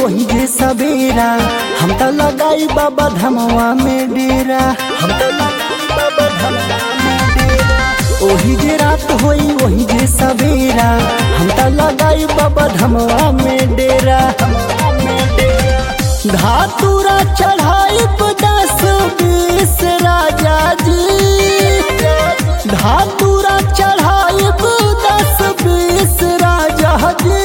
वही जे सवेरा हम तो लगाई बाबा धमवा में डेरा हम तो लगाई बाबा धमवा में डेरा ओही जे रात होई वही जे सवेरा हम तो लगाई बाबा धमवा में डेरा धातुरा चढ़ाई दस बीस राजा जी धातुरा चढ़ाई दस बीस राजा जी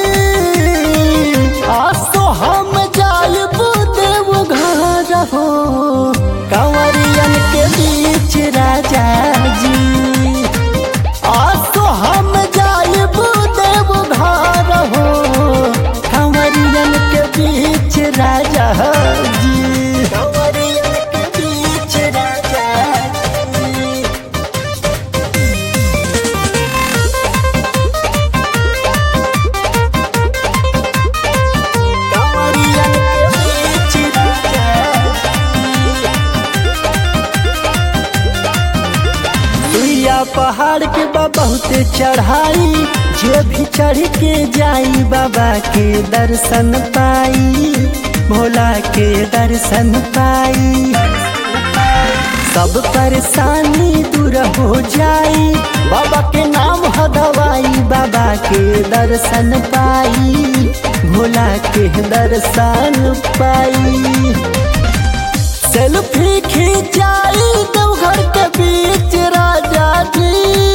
आसो हम जायब देव घर हो कंवरियन के बीच राजा जी आसो हम जायब देव घर हो कंवरियन के बीच राजा जी कंवरियन के बीच राजा जी कंवरियन के बीच राजा सुइया पहाड़ के बा बहुते चढ़ाई जे भी चढ़ के जाई बाबा के दर्शन पाई भोला के दर्शन पाई सब परेशानी दूर हो जाई बाबा के नाम हदवाई बाबा के दर्शन पाई भोला के दर्शन पाई सेल्फी खिंचाई देवघर के बीच राजा जी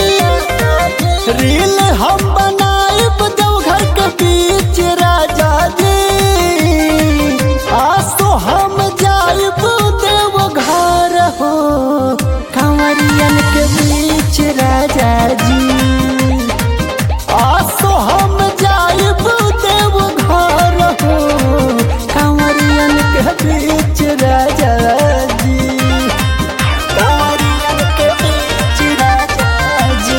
रील हम बनाइब देवघर के बीच राजा जी आसो हम जाइब देवघर हो कंवरियन के बीच राजा जी आसो हम जाइब देवघर हो कंवरियन के बीच राजा जी कंवरियन के बीच राजा जी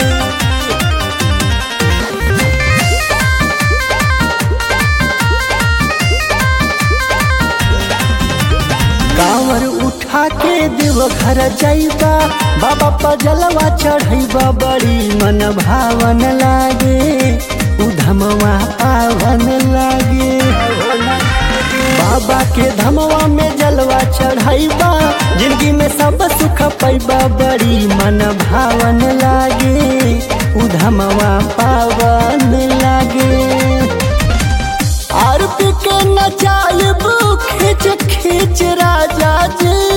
कांवर उठा के देव घर जाइबा बाबा पजलवा चढ़ैबा बड़ी मन भावन लागे उधमवा पावन लागे बाबा के धमवा में जलवा चढ़ैबा जिंदगी में सब सुख पैबा बड़ी मन भावन लागे उधमवा पावन लागे आरती के नचाइब खिच खिच राजा जी